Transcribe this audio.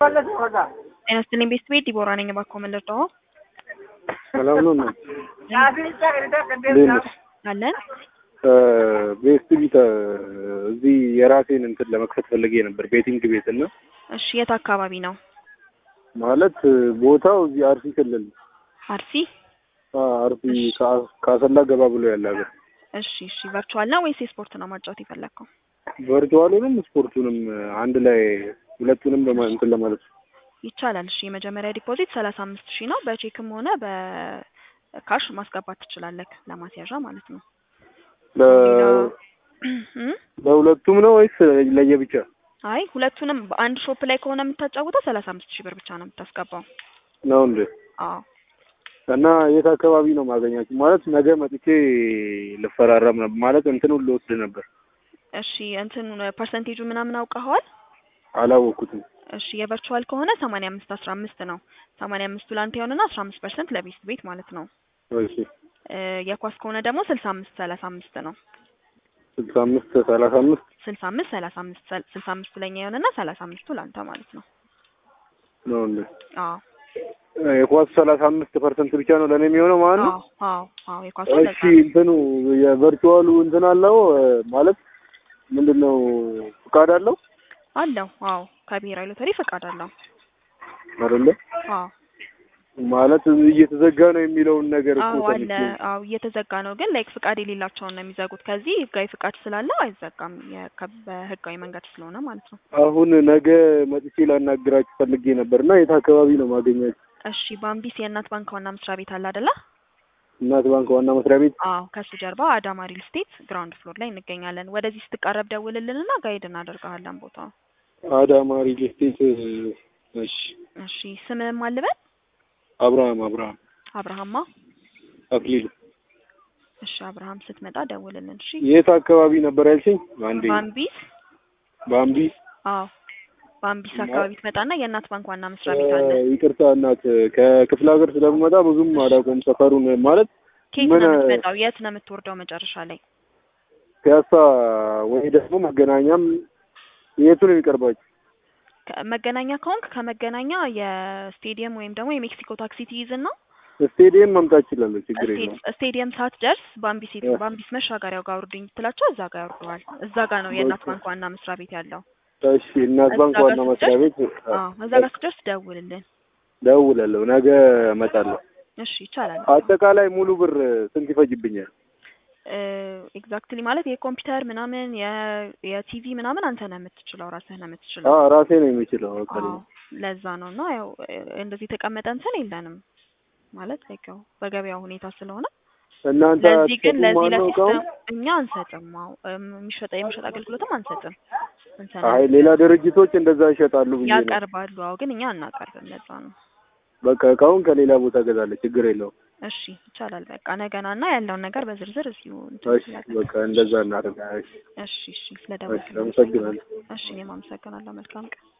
ጤና ይስጥልኝ ቤስት ቤት ዲቦራ ነኝ። እባክዎ ምን ልርዳዎ? ሰላም ነው ነው አለን ቤስት ቢት እዚህ የራሴን እንትን ለመክፈት ፈልጌ ነበር ቤቲንግ ቤት እና እሺ፣ የት አካባቢ ነው? ማለት ቦታው እዚህ አርሲ ክልል አርሲ። አ አርሲ ከ- ከአሰላ ገባ ብሎ ያለ ሀገር እሺ፣ እሺ። ቨርቹዋል ነው ወይስ የስፖርት ነው ማጫወት የፈለግከው? ቨርቹዋሉንም ስፖርቱንም አንድ ላይ ሁለቱንም ለማ- እንትን ለማለት ነው። ይቻላል። እሺ፣ የመጀመሪያ ዲፖዚት ሰላሳ አምስት ሺህ ነው። በቼክም ሆነ በካሽ ማስገባት ትችላለህ፣ ለማስያዣ ማለት ነው። ለ- እም? ለሁለቱም ነው ወይስ ለየብቻ? አይ ሁለቱንም በአንድ ሾፕ ላይ ከሆነ የምታጫውተው ሰላሳ አምስት ሺህ ብር ብቻ ነው የምታስገባው። ነው እንዴ? አዎ እና የት አካባቢ ነው ማገኛችሁ? ማለት ነገ መጥቼ ልፈራረም ነበር ማለት እንትኑን ልወስድ ነበር። እሺ እንትን ፐርሰንቴጁ ምናምን አውቀኸዋል? አላወቅኩትም። እሺ የቨርቹዋል ከሆነ ሰማንያ አምስት አስራ አምስት ነው። ሰማንያ አምስቱ ለአንተ ይሆንና አስራ አምስት ፐርሰንት ለቤስት ቤት ማለት ነው። እሺ እ የኳስ ከሆነ ደግሞ ስልሳ አምስት ሰላሳ አምስት ነው። ስልሳ አምስት ሰላሳ አምስት ስልሳ አምስት ሰላሳ አምስት ስልሳ አምስቱ ለኛ ይሆንና ሰላሳ አምስቱ ለአንተ ማለት ነው። ነው እንዴ? አዎ የኳስ ሰላሳ አምስት ፐርሰንት ብቻ ነው ለእኔ የሚሆነው ማለት ነው። አዎ አዎ አዎ የኳስ እሺ እንትኑ የቨርቹዋሉ እንትን አለው እ ማለት ምንድን ነው ፍቃድ አለው አለው። አዎ ከብሔራዊ ሎተሪ ፈቃድ አለው። አይደለ? አዎ ማለት እየተዘጋ ነው የሚለውን ነገር እኮ አዎ አለ። ሰምቼ አዎ እየተዘጋ ነው፣ ግን ላይክ ፍቃድ የሌላቸውን ነው የሚዘጉት። ከዚህ ህጋዊ ፍቃድ ስላለው አይዘጋም፣ የከ- በህጋዊ መንገድ ስለሆነ ማለት ነው። አሁን ነገ መጥቼ ላናግራችሁ ፈልጌ ነበር እና የት አካባቢ ነው ማገኛችሁ? እሺ ባምቢስ የእናት ባንክ ዋና መስሪያ ቤት አለ አይደለ? እናት ባንክ ዋና መስሪያ ቤት አዎ ከሱ ጀርባ አዳማ ሪል ስቴት ግራውንድ ፍሎር ላይ እንገኛለን። ወደዚህ ስትቃረብ ደውልልንና ጋይድ እናደርግሃለን ቦታው። አዳማ ሪል ስቴት። እሺ እሺ ስምህም አልበል አብርሃም አብርሃም አብርሃማ። አክሊሉ እሺ አብርሃም ስትመጣ ደውልልን። እሺ የት አካባቢ ነበር ያልሽኝ? አንዴ ባምቢስ። ባምቢስ አዎ ባምቢስ አካባቢ ትመጣና የእናት ባንክ ዋና መስሪያ ቤት አለ። እ ይቅርታ እናት ከክፍለ ሀገር ስለምመጣ ብዙም አላውቀውም ሰፈሩን ማለት ኬት ምን- ነው የምትመጣው? የት ነው የምትወርደው መጨረሻ ላይ? ፒያሳ ወይ ደግሞ መገናኛም የቱ ነው የሚቀርባችሁ? መገናኛ ከሆንክ ከመገናኛ የስቴዲየም ወይም ደግሞ የሜክሲኮ ታክሲ ትይዝና ስቴዲየም መምጣት እችላለሁ፣ ችግር የለውም። ስቴ- ስቴዲየም ሳትደርስ ባምቢስ ሄዱ እ። ባምቢስ መሻገሪያው ጋር ውርድኝ ብትላቸው እዛ ጋር ያወርደዋል። እዛ ጋር ነው የእናት ባንክ ዋና መስሪያ ቤት ያለው። እሺ እናት ባንክ እዛ ጋር ዋና መስሪያ ቤት አዎ እዛ ጋር ስትደርስ ደውልልን። ደውላለሁ፣ ነገ እመጣለሁ። እሺ ይቻላል። አጠቃላይ ሙሉ ብር ስንት ይፈጅብኛል? ኤግዛክትሊ ማለት የኮምፒውተር ምናምን የ- የቲቪ ምናምን አንተ ነህ የምትችለው ራስህ ነህ የምትችለው። አዎ ራሴ ነው የሚችለው። በቃ አዎ ለዛ ነው እና ያው እ፣ እንደዚህ የተቀመጠ እንትን የለንም ማለት like ያው በገበያው ሁኔታ ስለሆነ እናንተ ለዚህ ግን አትሰጡም ለዚህ ማነው እቃውን? ለሲስተም እኛ አንሰጥም። አዎ እም፣ የሚሸጠ የመሸጥ አገልግሎትም አንሰጥም። እንትን አይ ሌላ ድርጅቶች እንደዛ ይሸጣሉ ብዬ ነው። ያቀርባሉ። አዎ ግን እኛ አናቀርብም። ለዛ ነው። በቃ እቃውን ከሌላ ቦታ እገዛለሁ፣ ችግር የለውም። እሺ ይቻላል። በቃ ነገና እና ያለውን ነገር በዝርዝር እዚሁ እንትን እሺ እንላለን። በቃ እንደዛ እናደርጋለን። እሺ እሺ እሺ ስለደወልክ አመሰግናለሁ። እሺ እኔም አመሰግናለሁ። መልካም ቀን